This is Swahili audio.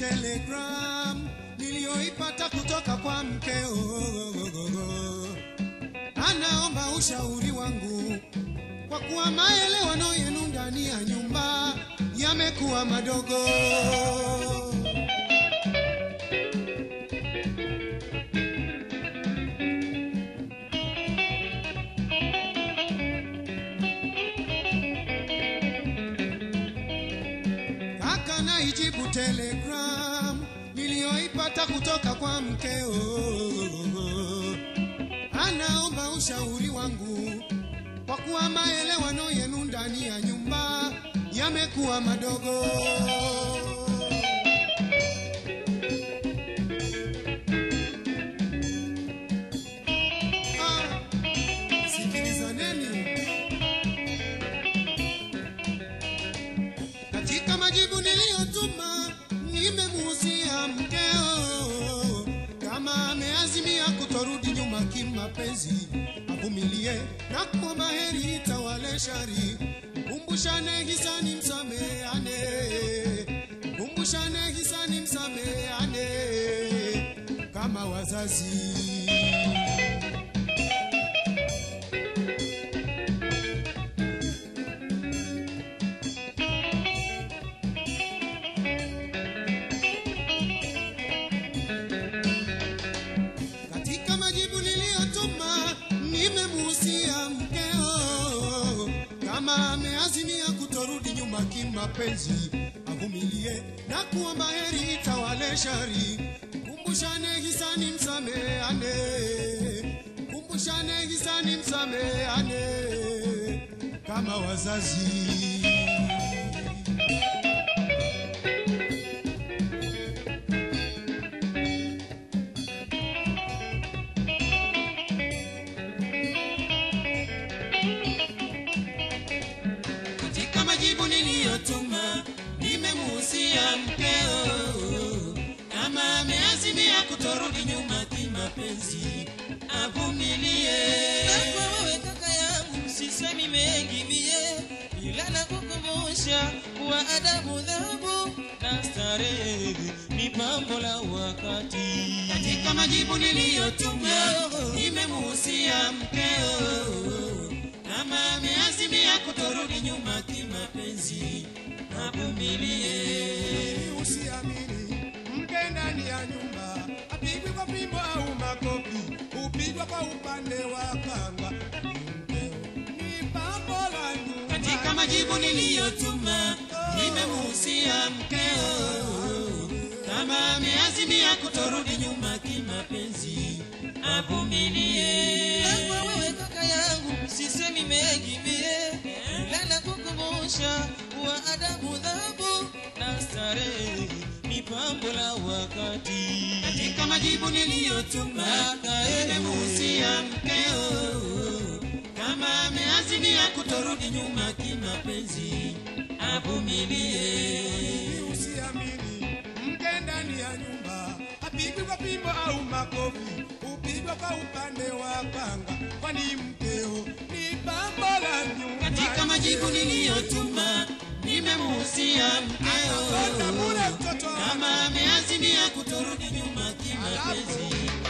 telegram niliyoipata kutoka kwa mkeo, anaomba ushauri wangu kwa kuwa maelewano yenu ndani ya nyumba yamekuwa madogo. Kaka naijibu telegram niliyoipata kutoka kwa mkeo, anaomba ushauri wangu kwa kuwa maelewano yenu ndani ya nyumba yamekuwa madogo. Ah, sikilizaneni. Katika majibu niliyotuma nimemuhusia mkeo kama ameazimia kutorudi nyuma kimapenzi, avumilie na kuomba heri itawale shari. Kumbushane hisani, msameane, kumbushane hisani, msameane kama wazazi. Katika majibu niliyotuma nimemuhusia mkeo kama ameazimia kutorudi nyuma kimapenzi, avumilie na kuomba heri itawale shari. Kumbushane hisani, msameane, kumbushane hisani, msameane kama wazazi. Katika majibu niliyotuma nimemuhusia mkeo kama ameazimia kutorudi nyuma kimapenzi, avumilie. Kwa wewe kaka yangu sisemi mengi mie, ila nakukumbusha kuwa adabu, dhahabu na starehe ni pambo la wakati. Katika majibu niliyotuma nimemuhusia mkeo kama ameazimia kutorudi nyuma kimapenzi, avumilie. Usiamini mke ndani ya nyumba apigwe kwa fimbo au makofi, upigwa kwa upande wa kanga. Mkeo ni pambo la nyumba. Katika majibu niliyotuma nimemuhusia mkeo kama ameazimia kutorudi nyuma kimapenzi, avumilie. Kwa wewe kaka yangu sisemi mengi mie, ila nakukumbusha kuwa adabu, dhahabu na starehe ni pambo la wakati. Katika majibu niliyotuma nimemuhusia mkeo kama ameazimia kutorudi nyuma kimapenzi, avumilie. Usiamini mke ndani ya nyumba apigwe kwa fimbo au makofi, upigwa kwa upande wa kanga, kwani mkeo ni pambo la nyumba. Katika majibu niliyotuma nimemuhusia mkeo Anakwenda bure mtoto kama ameazimia kutorudi nyuma kimapenzi,